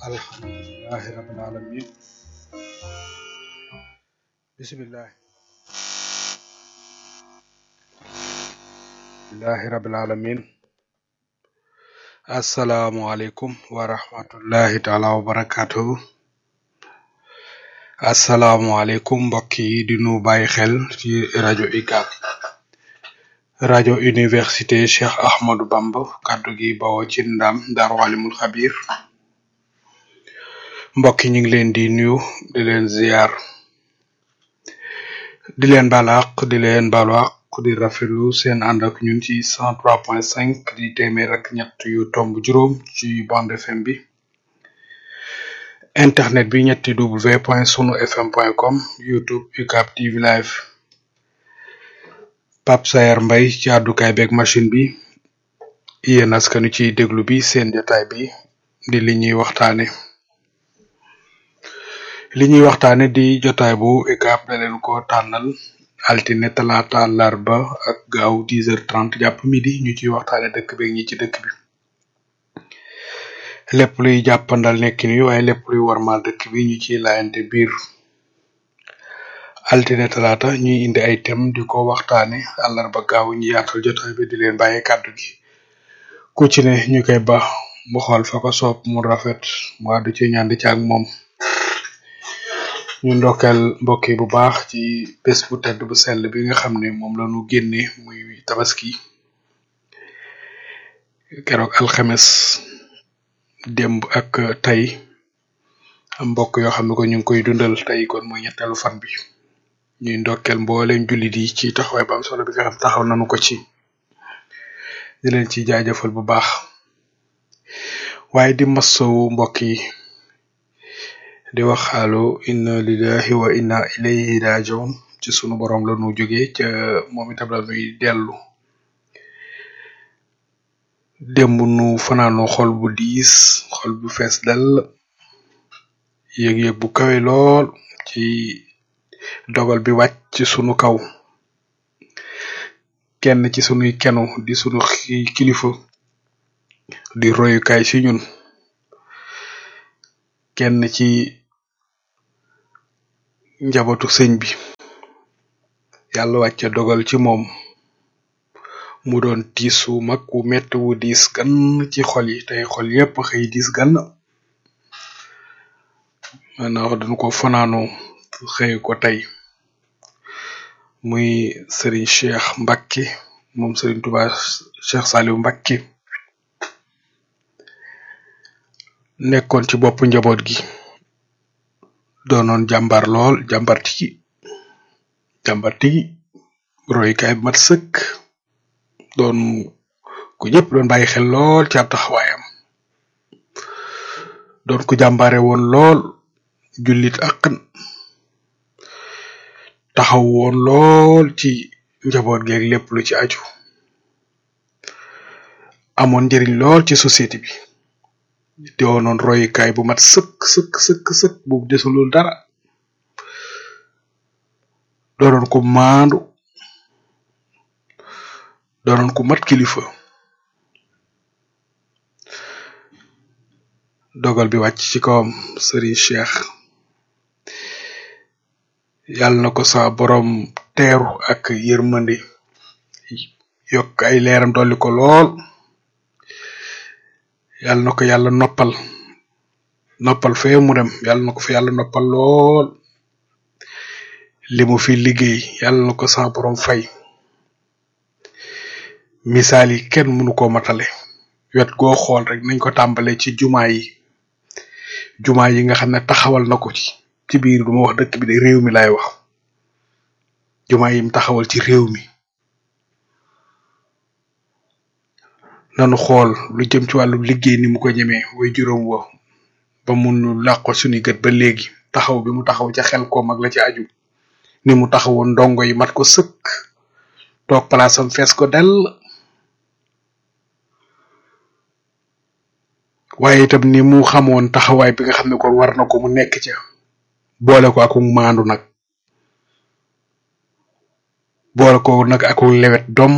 alhamdulillahi rabbil alamin bismillah alhamdulillahi rabbil alamin assalaamu aleykum wa rahmatullahi taala wa barakatuhu assalaamu aleykum mbokk yi di nu bàyyi xel ci rajo UCAB rajo université Cheikh Ahmadou Bamba kaddu gi bawoo ci ndam Daaru Alimul Xabir mbokk yi ñu ngi leen di nuyu di leen ziar di leen baal àq di leen baalu àq di rafetlu seen ànd ak ñun ci 103.5 di téeméer ak ñett yu tomb juróom ci bande FM bi internet bi ñetti w point sunu fm point com youtube UCAB TV live Pape Sayer Mbay ci àddukaay beeg machine bi yéen askanu ciy déglu bi seen jotaay bi di li ñuy waxtaane li ñuy waxtaane di jotaay bu UCAB da leen ko tànnal altine talaata àllarba ak gaaw 10h30 jàpp midi ñu ciy waxtaane dëkk beeg ñi ci dëkk bi lépp luy jàppandal nekkin wi waaye lépp luy warmaal dëkk bi ñu ciy laayante biir altine talaata ñuy indi ay thème di ko waxtaane àllarba gaaw ñu yaatal jotaay bi di leen bàyyi kàddu gi ku ci ne ñu koy ba mu xool fa ko soob mu rafet mu àddu ci ñaan di ci ak moom ñu ndokkeel mbokk yi bu baax ci bés bu tedd bu sell bi nga xam ne moom la ñu génne muy tabaski keroog alxames démb ak tey am mbokk yoo xam ne ko ñu ngi koy dundal tey kon mooy ñetteelu fan bi ñuy ndokkeel mbooleem jullit yi ci taxawaay bu am solo bi nga xam taxaw nañu ko ci di leen ci jaajëfal bu baax waaye di massawu mbokk yi di wax xaalu inna lillahi wa inna ilayhi rajiun ci sunu borom la nu jógee ca moom itam la nuy dellu démb nu fanaanu xol bu diis xol bu fees dell yëg-yëg bu kawe lool ci dogal bi wàcc ci sunu kaw kenn ci sunuy kenu di sunu xi- kilifa di royukaay ci ñun kenn ci njabootu sëñ bi yàlla wàcce dogal ci moom mu doon tiis wu mag wu metti wu diis gan ci xol yi tey xol yépp xëy diis gan maanaam dañu ko fanaanoo xëy ko tey muy Serigne Cheikh Mbacke moom Serigne Touba Cheikh Saliou Mbacke nekkoon ci bopp njaboot gi doonoon jàmbar lool jàmbar tigi jàmbar tigi royukaay bu mat sëkk doon ku ñëpp doon bàyyi xel lool ci ab taxawaayam doon ku jàmbare woon lool jullit akkan taxaw woon lool ci njaboot geeg lépp lu ci aju amoon njëriñ lool ci société bi doonoon royukaay bu mat sëkk sëkk sëkk sëkk bu desulul dara doonoon ku maandu doonoon ku mat kilifa dogal bi wàcc ci kawam Serigne Cheikh yàlla na ko sa borom teeru ak yërmande yokk ay leeram dolli ko lool yàlla na ko yàlla noppal noppal fee mu dem yàlla na ko fi yàlla noppal lool li mu fi liggéey yàlla na ko sa borom fay misaal yi kenn mënu ko matale wet goo xool rek nañ ko tàmbale ci jumaa yi jumaa yi nga xam ne taxawal na ko ci ci biir duma wax dëkk bi de réew mi laay wax jumaa yim taxawal ci réew mi nanu xool lu jëm ci wàllu liggéey ni mu ko ñemee way juróom wa ba mun làqo suñu gët ba léegi taxaw bi mu taxaw ca xel koom ak la ci aju ni mu taxawoon ndongo yi mat ko sëkk toog palaasam fees ko dell waaye itam ni mu xamoon taxawaay bi nga xam ne kon war na ko mu nekk ca boole ko aku maandu nag boole ko nag aku lewet dom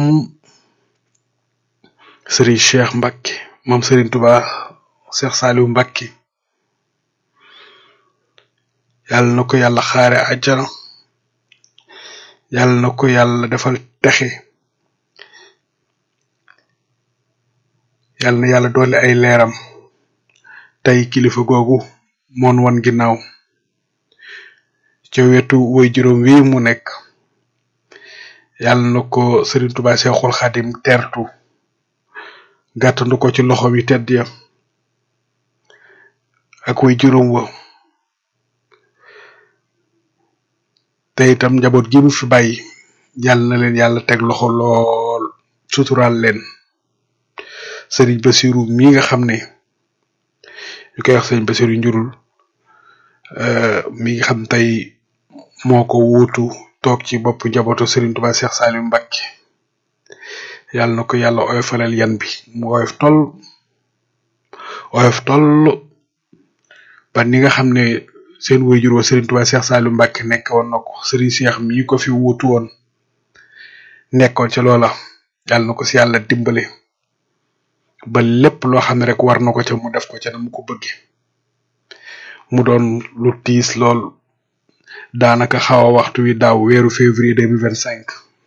Serigne Cheikh Mbacke moom Serigne Touba Cheikh Saliou Mbacke yàlla na ko yàlla xaare àjjana yàlla na ko yàlla defal texe yàlla na yàlla doole ay leeram tey kilifa googu moon wan ginnaaw ca wetu woy juróom wi mu nekk yàlla na ko Serigne Touba Seexul Xadim tertu gàttandu ko ci loxo wi tedd ya ak woy juróom wa te itam njaboot gi mu fi bàyyi yàlla na leen yàlla teg loxo lool suturaal leen Serigne Bassirou mi nga xam ne ñu koy wax Serigne Bassirou njurul mi nga xam tey moo ko wuutu toog ci bopp njabootu Serigne Touba Cheikh Saliou Mbacké yàlla na ko yàlla oyofalal yan bi mu oyof toll oyof toll ba ni nga xam ne seen waajur wa Serigne Touba Cheikh Saliou Mbacké nekk woon na ko Serigne Cheikh mii ko fi wuutu woon nekkoon ci loola yàlla na ko si yàlla dimbale ba lépp loo xam ne rek war na ko ca mu def ko ca na mu ko bëgge mu doon lu tiis lool daanaka xaw a waxtu wi daaw weeru février deux mille vingt cinq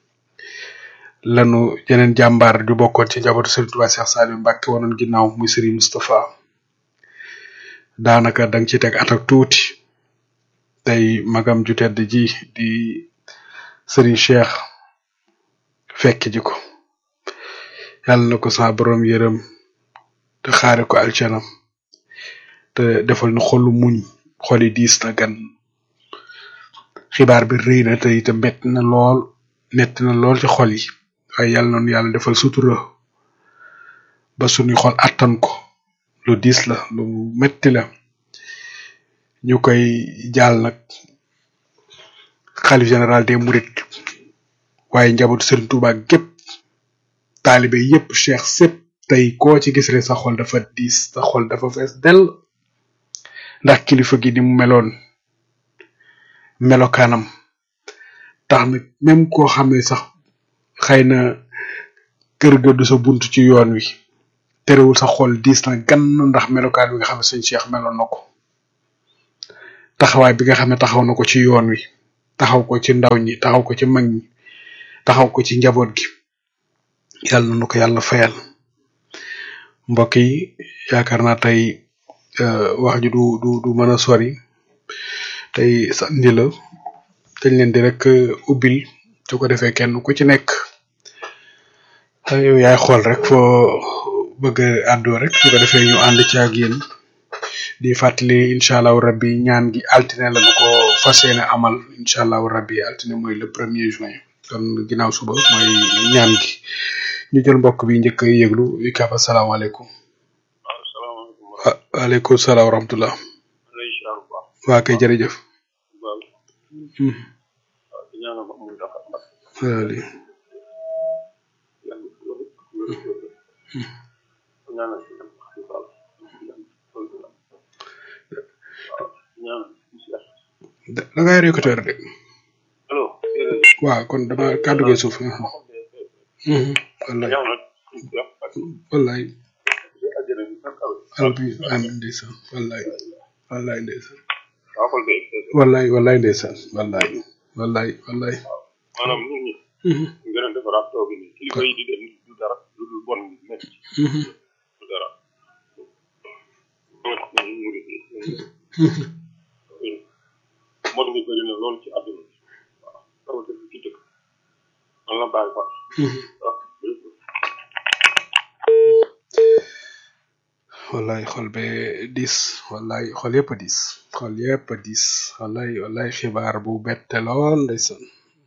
lanu yeneen jàmbaar ju bokkoon ci njabootu Serigne Touba Cheikh Saliou Mbacké wanoon ginnaaw muy Serigne Moustapha daanaka danga ci teg at ak tuuti tey magam ju tedd ji di Serigne Cheikh fekk ji ko yàlla na ko sa borom yërëm te xaare ko alcanam te defal nu xolu muñ xoli diis na gan xibaar bi rëy na te itam metti na lool metti na lool ci xol yi waaye yàlla noonu yàlla defal sutura ba suñuy xol attan ko lu diis la lu metti la ñu koy jaal nag xalif général des mourides waaye njabootu Serigne Touba gépp taalibe yépp cheikh sépp tey koo ci gis rek sa xol dafa diis sa xol dafa fees dell ndax kilifa gi ni mu meloon melokaanam tax na même koo xam ne sax xëy na kër ga du sa bunt ci yoon wi terewul sa xol diis na gan ndax melokaan bi nga xam ne sëñ Cheikh meloon na ko taxawaay bi nga xam ne taxaw na ko ci yoon wi taxaw ko ci ndaw ñi taxaw ko ci mag ñi taxaw ko ci njaboot gi yàlla na ko yàlla fayal mbokk yi yaakaar naa tey wax ji du du du mën a sori tey sandi la dañ leen di rek ubbil su ko defee kenn ku ci nekk yow yaay xool rek foo bëgg a àddoo rek su ko defee ñu ànd ci ak yéen di fàttali incha allahu rabbi ñaan gi altine la ñu ko fas yéene amal incha allahu rabbi altine mooy le premier juin kon ginnaaw suba mooy ñaan gi ñu jël mbokk bi njëkk a yëglu ikaab asalaamaaleykum waaleykum salaam wa rahmatullah waa kay jërëjëf waali da da ngay récolter de waaw kon dama kàddu gi suuf wallaay wallaay albi amin ndeysaan wallaay wallaay ndeysaan wallaay wallaay ndeysaan wallaay wallaay wallaay maanaam nit ñi gën a defaraat toogi ni kilifa yi di dem du dara lu dul bon gi nekk du dara mod ngi bëri na lool ci àdduna bi waaw rawatina ci dëkk man la bàyyi fa wallaay xol be diis wallaay xol yëpp a diis xol yëpp a diis wallaay wallaay xibaar bu bette lool ndeysaan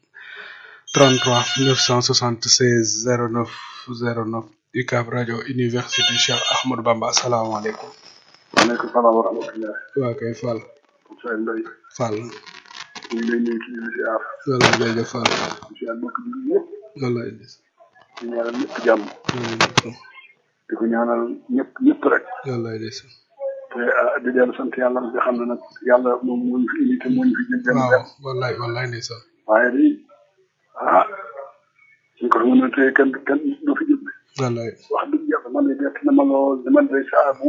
33 976 09 09 UCAB rajo université Cheikh Ahmadou Bamba asalaamaaleykum waaleykum salaam wa rahmatulah. waa kay Fall Moussa Mbaye. Fall ñu ngi lay nuyu ci li ziar. wallaay jërëjëf Fall ziar mbokk bi ñëpp. wallaay diis di ñaanal ñëpp jàmm. di ko ñaanal ñëpp ñëpp rek. wallaay diis te ah di dellu sant yàlla nga xam ne nag yàlla moom moo ñu fi indi te moo ñu fi jël benn waaw benn. wallaay wallaay ndeysaan waaye di ah suñ ko mën a téye kenn kenn du fi jóg. wallaay wax dëgg yàlla man de bett na ma lool man de saa bu ma ko jëlee ci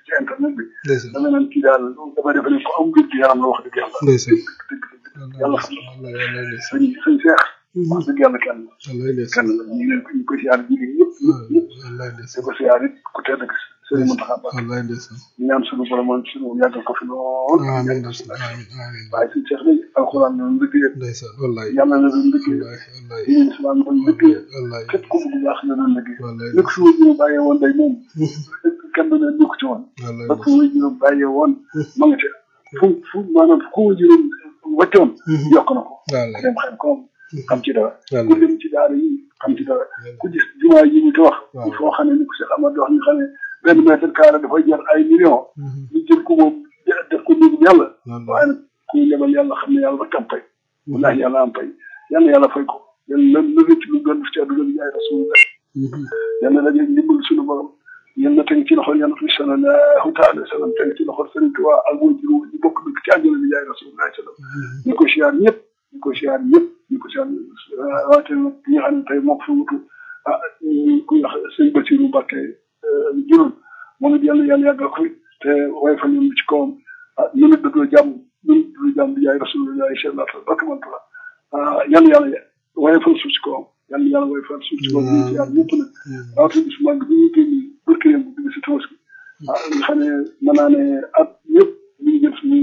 ci internet bi ndeysaan dama naan kii daal dama defe ne ko am wér gi yaram la wax dëgg yàlla ndeysaan dëgg dëgg yàlla xam na wallaay wallaay ndeysaan sëñ sëñ Seex wax dëgg yàlla kenn la wallaay ndeysaan kenn la ñu ngi leen ko ñu koy siyaar jigéen ñëpp ñëpp ñëpp wallaay di ndeysaan ko siyaar it ku tedd ak sëriñ Mountakha Mbacké wallaay ndeysaan ñu ñaan suñu borom suñu yàggal ko fi lool amiin ndeysaan amiin amiin waaye sëñ Seex day alxuraan la liggéey ndeysaan wallaay yàlla la doon liggéey wallaay wallaay diine islam doon liggéey wallaay képp ku bëgg baax la doon liggéey wallaay lépp su ñu bàyyee woon day moom kenn du ne dugg ci woon wallaay ba fu juróom bàyyee woon ma nga ca fu fu maanaam fu juróom wàccoon yokk na ko ku wallaay dem xam koom xam ci dara ku wallaay dem ci daara yi xam ci dara ku gis jumaa yi ñu ci wax Waaw. foo xam ne ni ko Cheikh Amadou wax ñu xam ne benn mètre carré dafay jar ay millions ñu jël ko moom def ko néegum yàlla waaye nag kuy lebal yàlla xam ne yàlla rek am pay wallahi yàlla am pay yàlla yàlla fay ko yàlla na rëcc lu gën ci àdduna bi yaay rasulullah yàlla daje ndimbal suñu borom yal na teg ci loxol yàlla fi sallallahu taala sallam teg ci loxol Sëriñ Tuubaa ak mooy juróom ñu bokk dëkk ci àjjana bi yaay rasulullah sallam ñu ko siyaar ñëpp ñu ko siyaar ñëpp ñu ko siyaar waate nag ñi nga xam ne tey moo ko fi wutu ah ku wax sëñ Basiru Mbàkke juróom moom it yàlla yàlla yàggal ko fi te waaye fa ñun ci kawam ah ñu nit dëggoo jàmm ñu nit dëggoo jàmm bi yaay rasulullah sallallahu alayhi wa sallam barka ah yàlla yàlla waaye fa suuf ci kawam yàlla yàlla waaye fa suuf ci kawam ñu siyaar ñëpp nag rawatina bis mag bi ñuy génn barkiréem bu bi si tabaski ah nga xam ne mën naa ne at yëpp ñu ngi jël suñu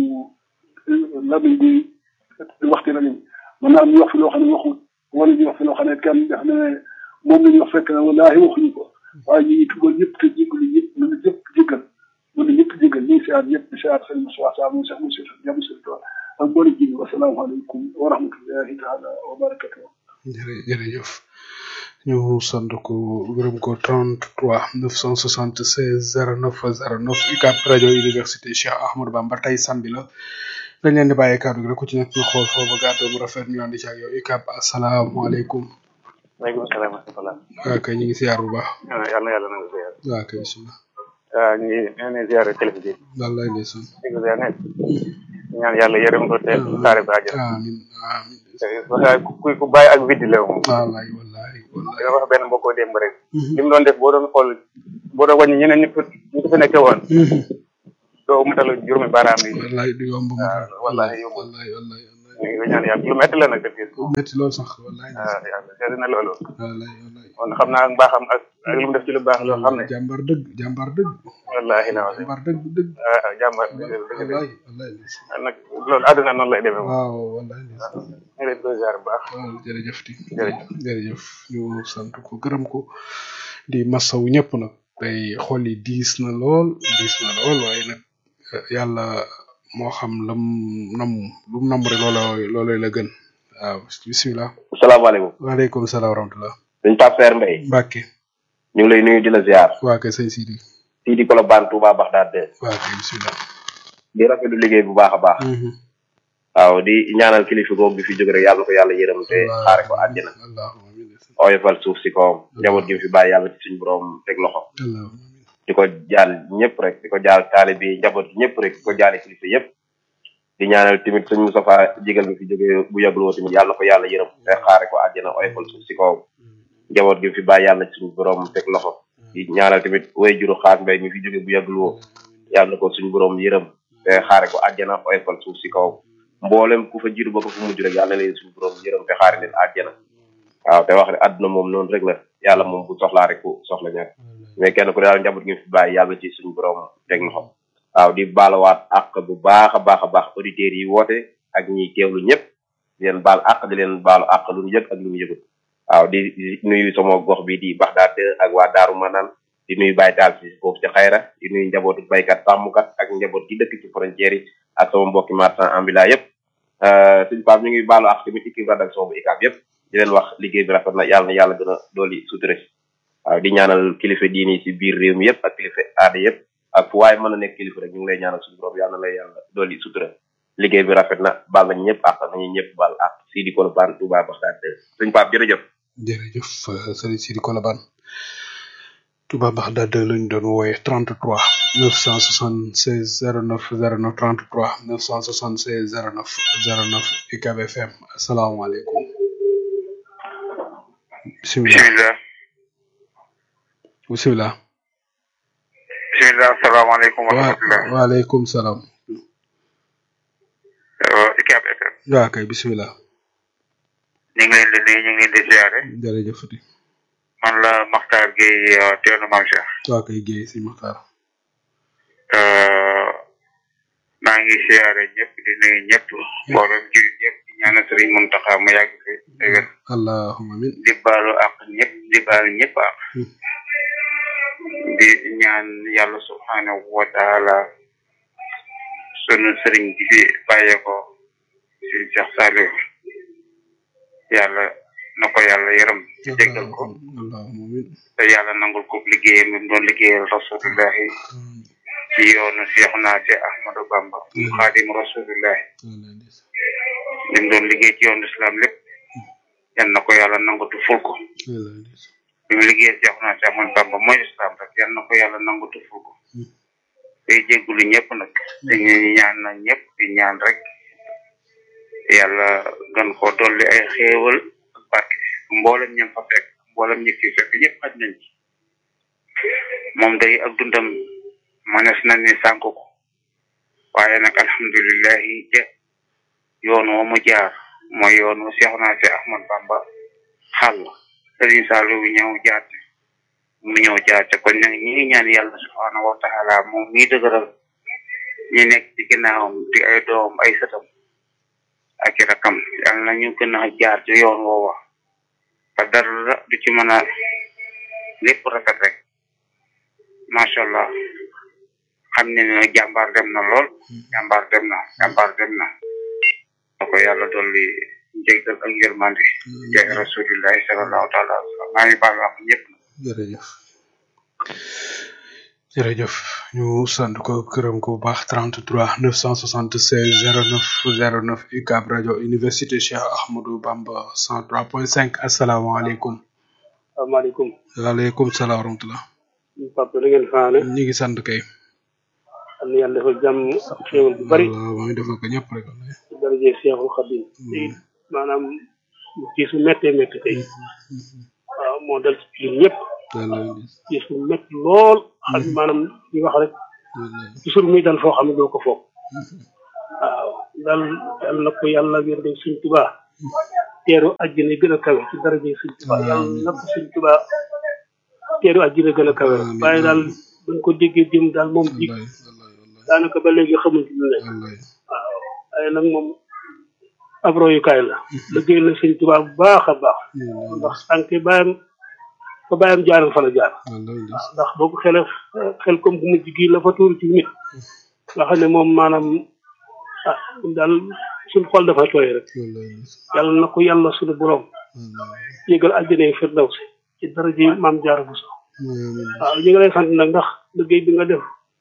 labiñ bi di waxti la mën naa am ñu wax fi loo xam ne waxul wala ñu wax fi loo xam ne kenn def ne moom la ñu wax fekk na wallaahi waxuñu ko waaye ñu ngi tugal ñëpp te jégalu ñëpp ñu ngi ñëpp jégal ñu ngi ñëpp jégal ñu ngi siyaar ñëpp di siyaar sëñ Moussa Sarr mu Cheikh Moussa Diaby Sëñ Tuubaa ak boole ji wasalaamaaleykum wa rahmatullahi taala wa barakatuh jërë jërëjëf ñu sant ko gërëm ko 33 976 09 09 UCAB rajo université Cheikh Ahmadou Bamba tey samedi la dañ leen di bàyyi kàddu gi rek ku ci nekk ñu xool foofu ba gàddu mu rafet ñu andi ci ak yow UCAB asalaamaaleykum maaleykum salaam wa rahmatulah. waa kay ñu ngi siyaar bu baax yàlla na yàlla na nga ziar. waa kay bisimilah waaw ñu ngi ñu ngi ziar kilifa gi. wallaay ndeysaan di ko ziar nekk. ñaan yàlla yërëm ko te saare ba àjjana. amin amin waaye ku ku bàyyi ak viddi la moom. wallaay wallaay wallaay dama wax benn mbokkoo démb rek. li mu doon def boo doon xool boo doon wàññi ñeneen ñi ñu ko fi nekkee woon. doo matal juróomi baaraam yi. wallaay du yomb mu waaw wallaay yomb. wallaay wallaay wallaay ñu ngi ko ñaan yàlla lu métti la nag def metti lool sax wallaay waaw yàlla seetlu na loolu. wallaay wallaay kon xam naa mbaaxam ak ak lu mu def ci lu baax loo xam ne. jàmbar dëgg jàmbar dëgg wallaahi la wax jàmbar dëgg dëgg ah jàmbaar dëgg dëgg dëgg. wallaay wallaay ndeysaan nag loolu àdduna noonu lay demee moom. waaw wallaay ndeysaan ñu ngi leen di ziar bu baax. waaw jërëjëf ti jërëjëf. jërëjëf ñu sant ko gërëm ko di masawu ñëpp nag tey xol yi diis na lool diis na lool waaye nag yàlla moo xam lam nam lu mu nam rek looloo loolooy la gën waaw bisimilah salaamaaleykum waaleykum salaam wa rahmatulah sëñ Pape Seer Mbaye Mbàkke ñu ngi lay nuyu di la ziar waa kay sëñ Sidi fii di Colobane Touba Bagdad de waa kay bisimilah di rafetlu liggéey bu baax a baax waaw di ñaanal kilifa googu bi fi jóge rek yàlla na ko yàlla yërëm te xaare ko àjjana allahumma amin oyofal suuf si kawam njaboot gi mu fi bàyyi yàlla ci suñu borom teg loxo allahumma amin di ko jaal ñëpp rek di ko jaal taali bi njaboot gi ñëpp rek di ko jaale kilifa yëpp di ñaanal tamit sëñ Moustapha jigal bi fi jóge bu yàggul woo tamit yàlla na ko yàlla yërëm te xaare ko àjjana oyofal suuf si kawam njaboot gi mu fi bàyyi yàlla ci suñu borom teg loxo di ñaanal tamit way juru xaas mbay mi fi jóge bu yàggul woo yàlla na ko suñu borom yërëm te xaare ko àjjana oyofal suuf si kawam mboolem ku fa jiitu ba ko fu mujj rek yàlla na leen suñu borom yërëm te xaare leen àjjana waaw te wax ne àdduna moom noonu rek la yàlla moom bu soxlaa rek ku soxla ñaar mais kenn ku ne daal njaboot gi mu fi bàyyi yàlla ci suñu borom teg loxo waaw di baalawaat àq bu baax a baax a baax auditeurs yi woote ak ñiy teewlu ñëpp di leen baal àq di leen baalu àq lu ñu yëg ak lu ñu yëgut waaw di di nuyu sama gox bi di Baxdaad ak waa Daaru Manaan di nuyu Baye Taal si foofu ci xayra di nuyu njabootu baykat sàmmkat ak njaboot gi dëkk ci frontière yi ak sama mbokki marchand ambulant yëpp suñu Pape ñu ngi baalu àq tamit équipe rédaction bu ICAB yëpp di leen wax liggéey bi rafet na yàlla na yàlla gën a dooli sutura si waaw di ñaanal kilifa diini si biir réew mi yëpp ak kilifa aada yëpp ak fu waaye mën a nekk kilifa rek ñu ngi lay ñaanal suñu borom yàlla na lay yàlla dooli sutura liggéey bi rafet na baal nañ ñëpp àq nañu ñëpp baal àq fii di Colobane Touba Baxdaad suñu Pape jërëjëf jërëjëf sëriñ Sidi Kolobane Touba Baxdaad lañ doon wooye 33 976 09 09 33 976 09 09 UCAB FM asalaamaaleykum bisimilah bisimilah bisimilah bisimilah asalaamaaleykum wa wa rahmatulah. waaleykum salaam ICAP FM. waa kay bisimilah ñu ngi leen di nuyu ñu ngi leen di ziare. jërëjëf Fati man la Makhtar Gueye teenu Mame Cheikh. waa kay géey si Maxtaar maa ngi ziare ñëpp di nuyu ñëpp. mboolem jullit ñëpp di ñaanal Serigne Mountakha mu yàgg fi te wér. allahumma amin di baalu ak ñëpp di baalu ñëpp ak. di ñaan yàlla subhanahu wa taala sunu sëriñ bi fi bàyyeekoo si Cheikh Saliou yàlla na ko yàlla yërëm te jéggal ko allahumma amin te yàlla nangul ko liggéeyam bi mu doon liggéeyal rasulillahi ci yoonu Cheikh naa ci Ahmadou Bamba mu xaadim rasulillahi li mu doon liggéey ci yoonu islam lépp yal na ko yàlla nangutu ful ko bi mu liggéey Cheikh naa ci Ahmadou Bamba mooy islam rek yal na ko yàlla nangutu ful ko tey jéggulu ñëpp nag dañu ñaan na ñëpp di ñaan rek yàlla gën ko dolli ay xéewal ak barke mboolem ñam fa fekk mboolem ñi fi fekk ñëpp xaj nañ ci moom day ak dundam manes na ni sànk ko waaye nag alhamdulilahi ja yoon wa mu jaar mooy yoon wa Seex naa si Ahmad Bamba xàll Sëriñ Saliou bi ñëw jaar ci mu ñëw jaar ci kon nag ñi ngi ñaan yàlla subhaanahu wa taala moom mii dëgëral ñi nekk ci ginnaawam di ay doom ay sëtam ak i rakam yàlla na ñu gën a jaar ci yoon woowa te dara du ci mën a lépp rafet rek macha allah xam ne ne jàmbaar dem na lool jàmbaar dem na jàmbaar dem na na ko yàlla dolli njéggal ak yërmande jaay rasulillahi sallallahu taala wa sallam maa ngi baal wax ñëpp jërëjëf jërëjëf ñu sant ko gërëm ko bu baax 33 976 09 09 UCAB rajo université Cheikh Ahmadou Bamba 103.5 asalaamaaleykum. asalaamaaleykum. waaleykum salaam wa rahmatulah. Papa da ngeen faane. ñu ngi sant kay. am na yàlla defal jàmm xéewal bu bari. waaw maa ngi defal ko ñëpp rek. ci daraje Seexul Xadim. te it maanaam tiis bu méttee métti tey. waaw moo dal ci ñun ñëpp. tiis bu métti lool. xam ne maanaam li wax rek. toujours muy dal foo xam ne doo ko foog. waaw dal yàlla na ko yàlla wér de suñ tubaa. teeru àjjana gën a kawe ci daraje suñ tubaa yàlla na ko suñ tubaa. teeru àjjana gën a kawe waaye daal buñ ko déggee jëm daal moom ji daanaka ba léegi xamuñ ci lu nekk waaw waaye nag moom ab royukaay la liggéey na sëñ Tuubaa bu baax a baax ndax sànq bàyyam fa bàyyam jaaram fa la jaar waaw ndax boo ko xele xel comme bu mujj gii la fa tuuru ci nit nga xam ne moom maanaam ah daal suñ xol dafa tooy rek yàlla na ko yàlla suñu borom yëgal àjjana firdawsi ci daraji maam jaara bu so waaw ñu ngi lay sant nag ndax liggéey bi nga def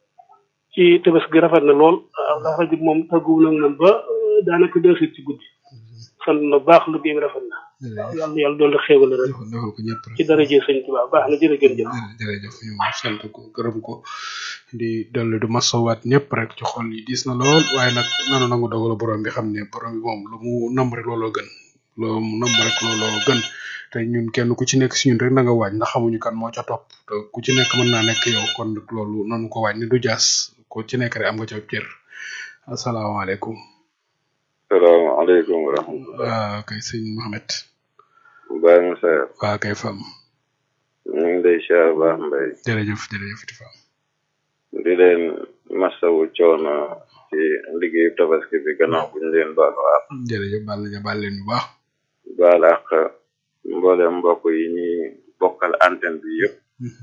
ci tebes gi rafet na lool waaw ndax rajo moom tàgguwu nag moom ba daanaka deux heures ci guddi sant na baax liggéey bi rafet na waaw yàlla yàlla doon la xéewal rek defal ko ñëpp rek ci daraji sëñ Tuubaa baax na jërëjëf jëf jërëjëf ñu sant ko gërëm ko di dolli du masawaat ñëpp rek ci xol yi diis na lool waaye nag nanu nangu dogalu borom bi xam ne borom bi moom lu mu nam rek looloo gën lu mu nam rek looloo gën te ñun kenn ku ci nekk si ñun rek na nga waaj ndax xamuñu kan moo ca topp te ku ci nekk mën naa nekk yow kon nag loolu nanu ko waaj ni du jaas ku ci nekk rek am nga ca cër asalaamaaleykum salaamaaleykum wa rahmatulah. waaw kay sëñ Mohamed Baye Moussa. waaw kay fam ñu ngi lay siyaar baax mbay. jërëjëf jërëjëf di fam di leen masawu coono ci liggéeyu tabaski bi gannaaw bu ñu leen baalu àq. jërëjëf baal nañu baal leen bu baax baal àq mboolem mbokk yi ñuy bokkal antenne bi yëpp.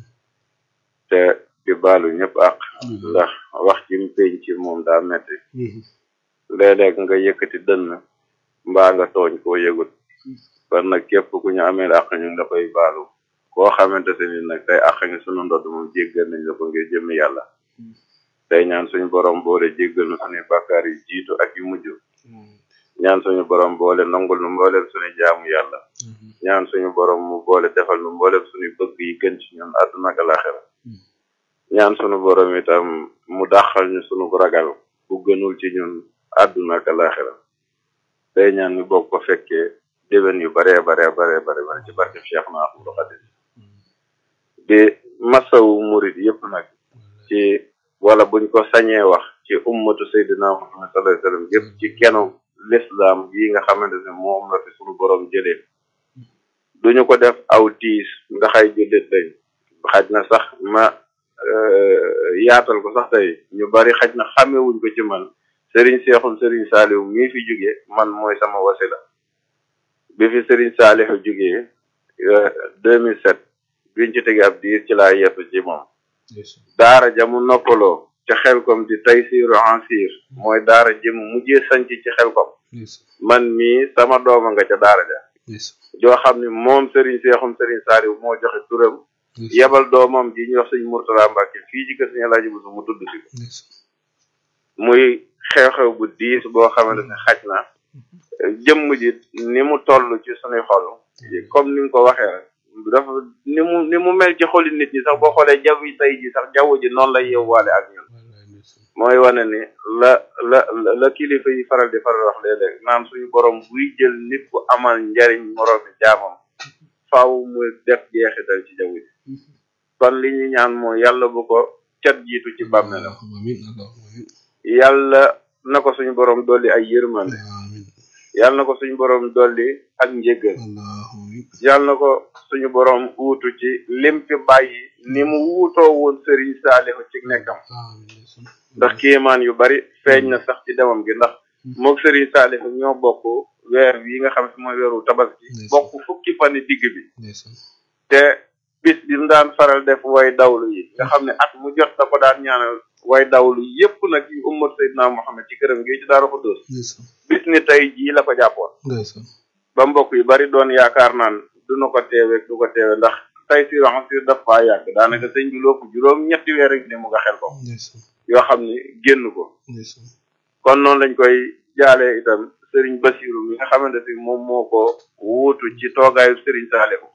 te di baalu ñëpp àq. ndax wax ci pénc ci moom daa metti léeg-léeg nga yëkkati dënn mbaa nga tooñ koo yëgut kon nag képp ku ñu amee àq ñu nga koy baalu koo xamante se ni nag tey àq nga sunu ndodd moom jéggal nañ la ko ngir jëmmi yàlla tey ñaan suñu borom boole jéggal nu suñuy bàkkaar yu jiitu ak yu mujj ñaan suñu borom boole nangul nu mboolem suñu jaamu yàlla ñaan suñu borom mu boole defal nu mboolem suñu bëgg yi gën ci ñun àdduna ak alaxira ñaan suñu borom itam mu dàqal ñu suñu ragal bu gënul ci ñun àdduna ak alaxira tey ñaan ñu bokk ko fekkee déwén yu baree baree baree bare bare ci barke Cheikh na Ahmadou Khadim di masawu murit yëpp nag ci wala buñ ko sañee wax ci ummatu sayyidina Muhammad sallallahu alayhi wasallam yëpp ci kenu l'islam yi nga xamante ne moom la fi suñu borom jëlee duñu ko def aw tiis ndax ay jullit lañ xaj na sax ma yaatal ko sax tey ñu bari xaj na xàmmewuñ ko ci man Serigne Seexum Serigne Saalihu mii fi jóge man mooy sama wasila bi fi Serigne Saalihu jógee 2007 biñ ci tege ab diir ci laa yettu ci moom daara jamu noppaloo ca xelkom di taysiru ansir mooy daara jëm mujjee sanc ci xelkom man mii sama dooma nga ca daara ja joo xam ne moom Serigne Seexum Serigne Saalihu moo joxe turam yebal doomam ji ñuy wax sëñ Murtala Mbàkke fii ci kër sëñ Alaaji Busu mu tudd si ko muy xew-xew bu diis boo xamante ne xaj na jëmm ji ni mu toll ci sunuy xol comme ni nga ko waxee rek dafa ni mu ni mu mel ci xoli nit ñi sax boo xoolee jaww ji tey ji sax jaww ji noonu lay yewwaale ak ñun mooy wane ni la la la kilifa yi faral di faral wax léeg-léeg naan suñu borom buy jël nit ku amal njariñ moroomi jaamam faaw mu def jeexital ci jaww ji kon li ñu ñaan mooy yàlla bu ko cat jiitu ci bàmmeelam yàlla na ko suñu borom dolli ay yërmande yàlla na ko suñu borom dolli ak njéggal yàlla na ko suñu borom wuutu ci lim fi bàyyi ni mu wuutoo woon Serigne Saalihu ci nekkam ndax kéemaan yu bari feeñ na sax ci demam gi ndax moog Serigne Saalihu ñoo bokk weer yi nga xam ne mooy weeru tabaski bokk fukki fani digg bi te bis bi mu daan faral def way dawlu yi nga xam ne at mu jot da ko daan ñaanal way dawlu yépp nag yi ummat Seydina Muhammad ci këram gi ci Daaru Xudoos bis ni tey jii la ko jàppoon ba mbokk yu bari doon yaakaar naan du na ko teewe du ko teewe ndax tey si raxasir daf faa yàgg daanaka sëñ bi loo ko juróom ñetti weer rek ni mu nga xel ko yoo xam ni génn ko kon noonu lañ koy jaalee itam Serigne Basiru mi nga xamante ni moom moo ko wuutu ci toogaayu Serigne Saalihu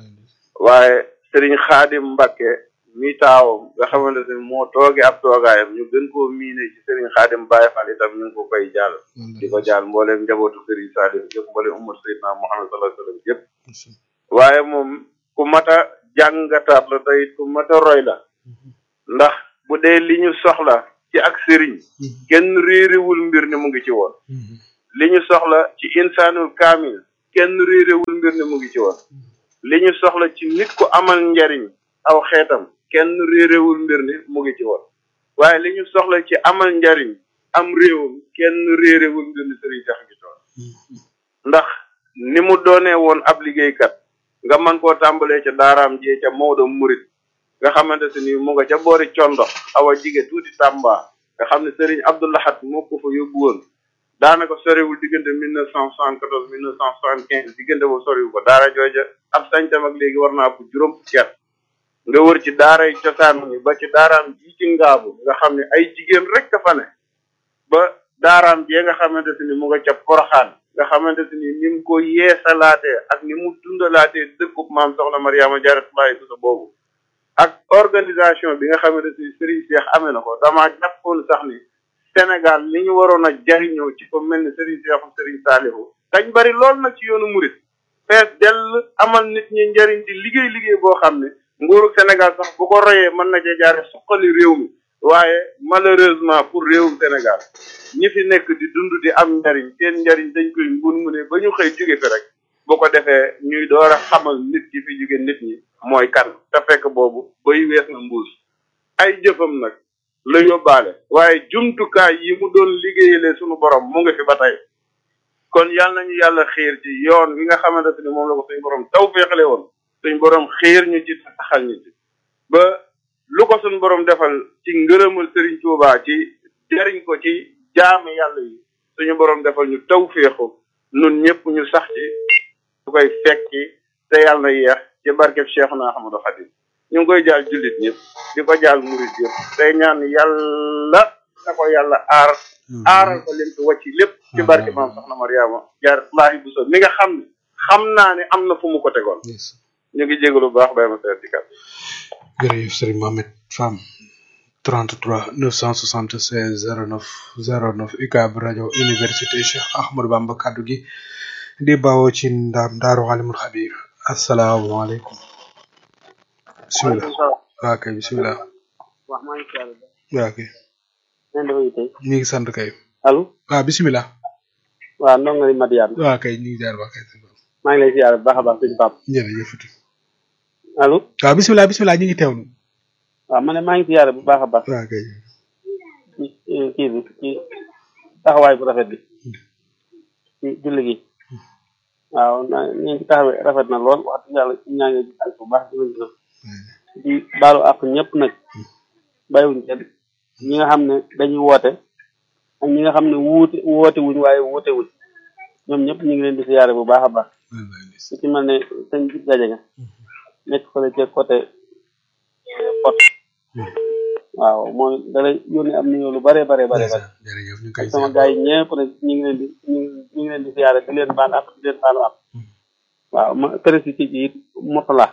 waaye Serigne Xaadim Mbakke mi taawam nga xamante ne moo tooge ab toogaayam ñu gën koo miine ci Serigne Xaadim Baye Fall itam ñu ngi ko koy jaal di ko jaal mbooleem njabootu Serigne Saalihu yëpp mbooleem ummat Seydina Muhammad sallallahu alayhi wasallam yëpp waaye moom ku mat a jàngataat la tey ku mat a roy la ndax bu dee li ñu soxla ci ak Serigne kenn réerewul mbir ni mu ngi ci woon li ñu soxla ci insaanul kaamil kenn réerewul mbir ni mu ngi ci woon li ñu soxla ci nit ku amal njariñ aw xeetam kenn réerewul mbir ni mu ngi ci woon waaye li ñu soxla ci amal njariñ am réewam kenn réerewul mbir ni sëriñ sax ngi toon ndax ni mu doonee woon ab liggéeykat nga mën koo tàmbalee ca daaraam jee ca Maodo Murit nga xamante si ni mu nga ca boori condox awa jige tuuti Tamba nga xam ne sëriñ Abdoulahat moo ko fa yóbbu woon daanaka soriwul diggante mille neuf cent soixante quatorze mille neuf cent soixante quinze diggante boobu soriwul ko daara jooja ab sañtam ak léegi war naa ko juróom fukki at nga wër ci daaray cosaan yi ba ci daaraam ji ci ngaabu nga xam ne ay jigéen rek ka fa ne ba daaraam jee nga xamante si ni mu nga ca poroxaan nga xamante si ni ni mu ko yeesalaatee ak ni mu dundalaatee dëkkub maam soxna Mariama Jaaratullaahi Buso boobu ak organisation bi nga xamante si Serigne Cheikh amee na ko damaa jàppoon sax ni Sénégal li ñu waroon a jariñoo ci ko mel ni Serigne Cheikh Serigne Saliou dañ bari lool nag ci yoonu murit fees dell amal nit ñi njariñ di liggéey liggéey boo xam ne nguuru Sénégal sax bu ko royee mën na cee jaare suqali réew mi waaye malheureusement pour réewum Sénégal ñi fi nekk di dund di am njariñ seen njariñ dañ koy ngun mu ne ba ñu xëy jóge fi rek bu ko defee ñuy door a xamal nit ki fi jóge nit ñi mooy kan te fekk boobu bay wees na mbuus ay jëfam nag la yóbbaale waaye jumtukaay yi mu doon liggéeyale sunu borom mu ngi fi ba tey kon yal nañu yàlla xiir ci yoon wi nga xamante ni moom la ko suñu borom taw féexale woon suñu borom xiir ñu ci taxal ñu ci ba lu ko suñu borom defal ci ngërëmal Serigne Touba ci jariñ ko ci jaami yàlla yi suñu borom defal ñu taw féexu nun ñëpp ñu sax ci su koy fekki te yàlla na yeex ci barkeb Cheikhuna Ahmadou Khadim ñu ngi koy jaal jullit ñëpp di ko jaal murit yëpp tey ñaan yàlla na ko yàlla aar aaral ko leen fi wàcc lépp ci barke maam soxna Mariama jaar laahi bu so mi nga xam ne xam naa ne am na fu mu ko tegoon ñu ngi jégalu bu baax bay ma seet di kat jërëjëf Serigne Mohamed Fam 33 976 09 09 UCAB rajo université Cheikh Ahmadou Bamba kaddu gi di bawoo ci ndaam daaru alimul xabir asalaamaaleykum bisimilah waa kay bisimilah wax maa ngi siyaare ba waaw kay ngeen dafa tey ñu ngi sant kay allo waaw bisimilah waaw ndongo li Madiane waaw kay ñu ngi jaar ba kay maa ngi lay siyaare bu baax a baax suñu pap jërëjëf allo waaw bisimilah bisimilah ñu ngi teewlu waaw ma ne maa ngi siyaare bu baax a baax waaw kay ci kii bi ci taxawaay bu rafet bi ci julli gi waaw na ñu ngi taxawee rafet na lool wax dëgg yàlla ci ñaa ngi gis ak bu baax di gën di baalu àq ñëpp nag bàyyiwuñ kenn ñi nga xam ne dañuy woote ak ñi nga xam ne wuute woote wuñ waaye wuute wuñ ñoom ñëpp ñu ngi leen di siyaare bu baax a baax su ci mel ne sëñ bi gaje nga nekk fële ca côté pot waaw moom dala yónni am nuyoo lu bare bare bare bare jërëjëf ñu ak koy sama gars yi ñëpp nag ñu ngi leen di ñu ngi ñu ngi leen di siyaare di leen baal ak di leen baalu ak waaw ma précisé ci it Mourtala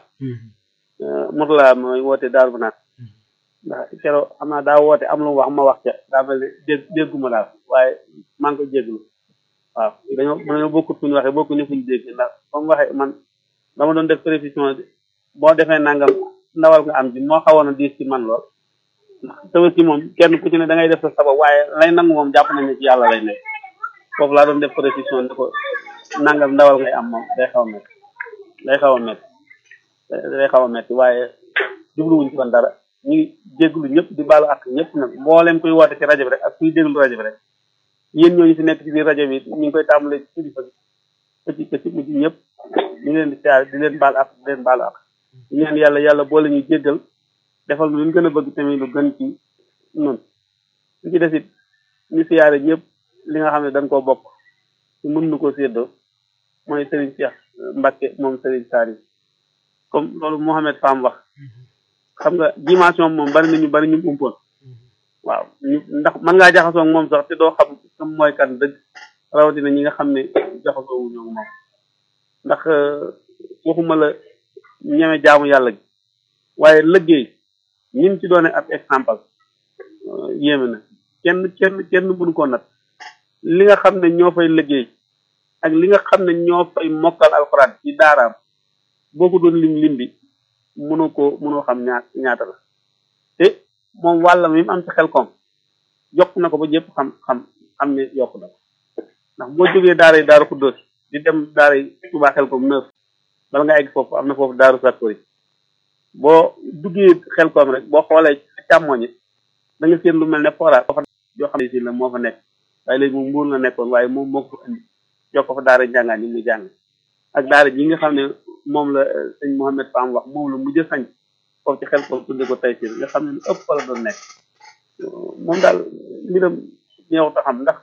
Mourtala mooy woote daal bu naan ndax keroog xam naa daa woote am lu mu wax ma wax ca daa mel ne dégg dégguma daal waaye maa ngi ko jégglu waaw dañoo dañoo bokkut fu ñu waxee bokkuñu fu ñu dégg ndax ba mu waxee man dama doon def précision boo defee nangam ndawal nga am ji moo xawoon a diis ci man lool ndax tabaski moom kenn ku ci ne da ngay def sa sabab waaye lay nangu moom jàpp nañ ne ci yàlla lay nekk foofu laa doon def précision ne ko nangam ndawal ngay am moom day xaw a métti day xaw a métti day xaw a métti waaye jubluwuñ ci woon dara ñu ngi jégglu ñëpp di baalu ak ñëpp nag mboolem kuy woote ci rajo bi rek ak kuy déglu rajo bi rek yéen ñooñu fi nekk ci biir rajo bi ñu ngi koy tàmbalee ci kilifa bi pëcc pëcc mujj ñëpp ñu ngi leen di siyaare di leen baal ak di leen baalu ak di ñaan yàlla yàlla boole ñu jéggal defal lu ñu gën a bëgg tamit lu gën ci ñun li ci des it ñu siyaare ñëpp li nga xam ne dañ koo bokk ci mën nu ko séddoo mooy Serigne Cheikh Mbacke moom Serigne Saliou comme loolu Mohamed Fam wax xam nga dimension moom bari na ñu bari ñu umpoon waaw ñu ndax mën ngaa jaxasoo ak moom sax te doo xam kam mooy kan dëgg rawatina ñi nga xam ne jaxasoo wu ñoo moom ndax waxuma la ñeme jaamu yàlla gi waaye liggéey ñim ci doone ab exemple yéeme na kenn kenn kenn mënu ko nat li nga xam ne ñoo fay liggéey ak li nga xam ne ñoo fay mokkal alxuraan ci daaraam boo ko doon lim lim bi mënoo ko mënoo xam ñaat ñaata la te moom wàllam mi mu am ci xel koom yokk na ko ba ñëpp xam xam xam ne yokk na ko ndax boo jógee daara yi daaru xuddoos di dem daara yi Tuubaa xel koom neuf bala nga egg foofu am na foofu daaru sakkoori boo duggee xel koom rek boo xoolee càmmoñi da nga seen lu mel ne fora fa yoo xam ne si la moo fa nekk waaye léegi moom mbuur la nekkoon waaye moom moo ko fa indi jox ko fa daara njàngaan yi muy jàng ak daara ji nga xam ne moom la sëñ Mohamed Fam wax moom la mujj a sañ foofu ci xel koom tudde ko tey si nga xam ne lu ëpp fa la doon nekk moom daal mbiram ñëw ta xam ndax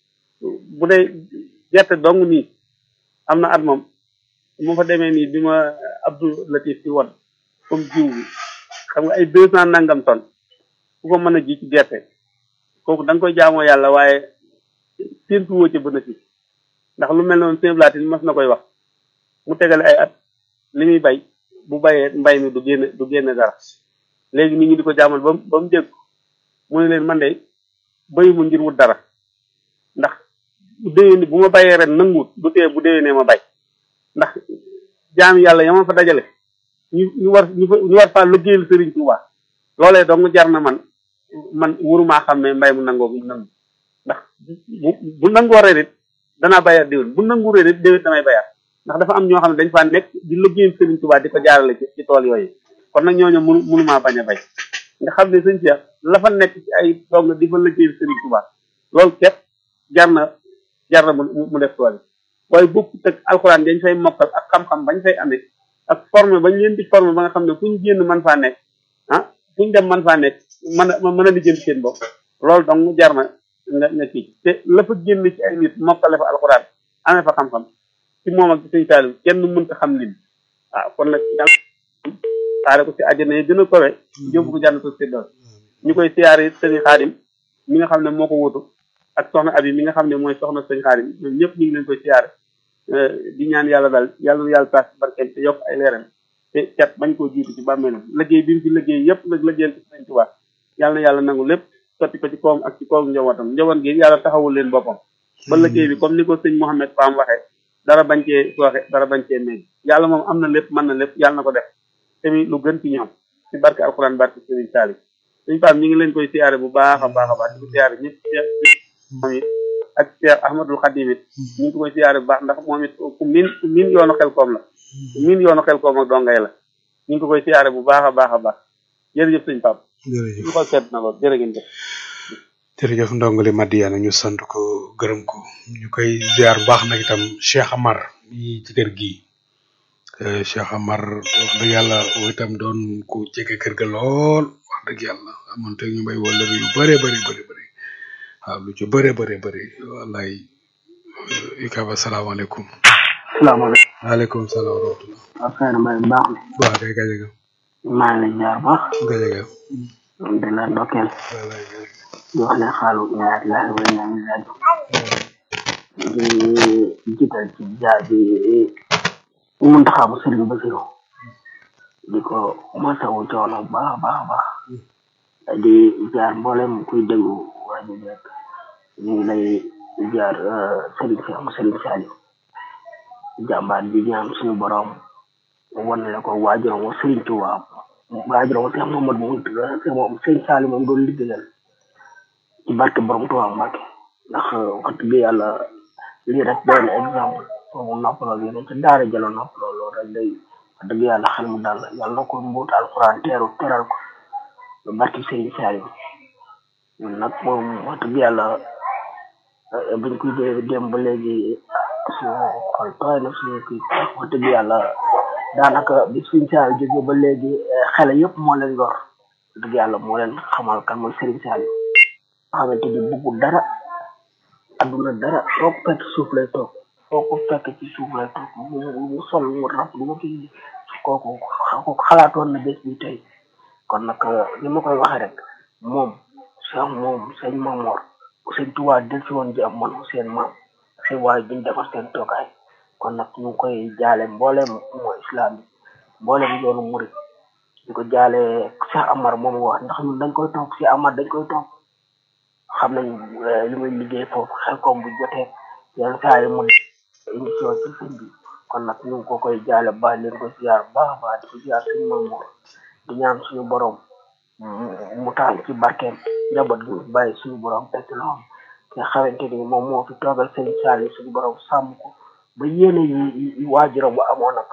bu dee gerte dong nii am na at moom mu fa demee nii bi ma Abdou Latif si won comme jiw bi xam nga ay deux cent nangam tonnes ku ko mën a ji ci gerte kooku da nga koy jaamoo yàlla waaye séntu woo ca bénéfice ndax lu mel noonu sëñ Blatin mas na koy wax mu tegale ay at li muy bay bu bayee mbay mi du génne du génne dara léegi nit ñi di ko jaamal ba ba mu dégg mu ne leen man de bayu mu ngir wut dara ndax bu déwénee bu ma bayee ren nanguwut du tee bu déwénee ma bay ndax jaam yàlla yama fa dajale ñu ñu war ñu ñu war faa liggéeyal Sëriñ Tuubaa loolee dong jar na man man warumaa xam ne mbay mu nangoo mu nangu ndax bu bu nangoo ren it danaa bayaat déwén bu nangu ren it déwén damay bayaat ndax dafa am ñoo xam ne dañ faa nekk di liggéeyal Sëriñ Tuubaa di ko jaarale ci ci tool yooyu kon nag ñooñu mënu mënumaa bañ a bay nga xam ne sëñ Cheikh la fa nekk ci ay dong di fa liggéeyal Sëriñ Tuubaa loolu képp jar na jar na mu mu def tool yi waaye bokkut ak alxuraan dañ fay mokkal ak xam-xam bañ fay amee ak formé bañ leen di formé ba nga xam ne fu ñu génn man faa nekk ah fu ñu dem man faa nekk mën a mën a lijjanti seen bopp loolu donc jar na nga nga kii te la fa génn ci ay nit mokkale fa alxuraan amee fa xam-xam ci moom ak ci sëñ Saliou kenn mënta xam lim waaw kon nag yàlla xaare ko ci àjjana yi gën a kowe yóbbu ko jànn ko séddal ñu koy siyaare sëñ Xaadim mi nga xam ne moo ko wutu ak soxna abi mi nga xam ne mooy soxna sëñ Xaadim ñoom ñëpp ñu ngi leen koy siyaare di ñaan yàlla daal yàlla yàlla taas barkeel te yokk ay leeram te cat bañ koo jiitu ci bàmmeelam liggéey bi mu fi liggéey yëpp nag liggéeyal ci sëñ Tuubaa yàlla na yàlla nangu lépp sotti ko ci kawam ak ci kawam njabootam njaboot gi yàlla taxawul leen boppam ba liggéey bi comme ni ko sëñ Mouhamed Fam waxee dara bañ cee sooxe dara bañ cee meeg yàlla moom am na lépp mën na lépp yàlla na ko def tamit lu gën ci ñoom ci barke alxuraan barke sëriñ Saali suñ Pape ñu ngi leen koy siyaare bu baax a baax a baax di ko siyaare ñëpp moom it ak Cheikh Ahmadul Khadim it ñu ngi ko koy siyaare bu baax ndax moom it ku min ku min yoonu xel koom la ku min yoonu xel koom ak dongay la ñu ngi ko koy siyaare bu baax a baax a baax jërëjëf sëñ Pape jërëjëf ñu ko seet na lool jërë ngeen jëf jërëjëf ndongole Madiana ñu sant ko gërëm ko ñu koy ziar bu baax nag itam Cheikh Amar yi ci kër gi Cheikh Amar wax dëgg yàlla woo itam doon ku jege kër ga lool wax dëgg yàlla amoon te ñu may wala yu bëree bëri bëri bëri waaw lu ci bëree bëri bëri wallaay ikaba salaamaaleykum salaamaaleykum waaleykum salaam wa rahmatullah waaw xëy mbay baax na waaw kay gaje ga maa ngi lay jaar baax gaje ga di la ndokkeel di wax ne xaalu ñaar laa wa ñaan laaj di jiital ci jaar bi mun taxaamu sëriñ Basiru di ko masawu coono bu baax a baax a baax di jaar mboolem kuy déglu rajo bi rek ñu ngi lay jaar sëriñ si am sëriñ Saliou jàmbaar di ñaan suñu borom wan la ko waajuram wa sëriñ Tuubaa waajuram wa Seex Mamadu moom moom sëriñ Saliou moom doon liggéeyal ci barke borom Tuubaa Mbàkke ndax wax dëgg yàlla lii rek doy na exemple foofu noppaloo bi ne ca daara jalo noppaloo loolu rek day wax dëgg yàlla xel mu dal yàlla na ko mbuut alxuraan teeru teral ko ba barke sëriñ Saliou ñun nag moom wax dëgg yàlla biñ koy dee dem ba léegi suñu xol tooy na suñu kii wax dëgg yàlla daanaka bi sëriñ Saliou jógee ba léegi xale yëpp moo leen yor wax dëgg yàlla moo leen xamal kan mooy sëriñ Saliou nga xamante ni bëggul dara adduna dara foo ko fekk suuf lay toog foo ko fekk ci suuf lay toog mu mu sol mu rab mu kii kooku kooku xalaatoon na bés bi tey kon nag ni ma koy waxee rek moom sax moom sëñ Mamor sëñ Tuubaa del si woon ji am man seen maam seen waay biñ defar seen toogaay kon nag ñu ngi koy jaale mboolem mooy islam bi mboolem yoonu murit di ko jaale Cheikh Amar moom wax ndax ñun dañ koy toog Cheikh Amar dañ koy toog xam nañ li muy liggéey foofu xel koom bu jotee yenn saa yi mun émission ci sëñ bi kon nag ñu ngi ko koy jaale baax leen ko ziar baax a baax di ko ziar suñu Mamor di ñaan suñu borom mu taal ci barkeem njaboot gi bàyyi suñu borom teg ci loxoom nga xamante ni moom moo fi toogal sëñ Saliou suñu borom sàmm ko ba yéene yi waajuram bu amoon ak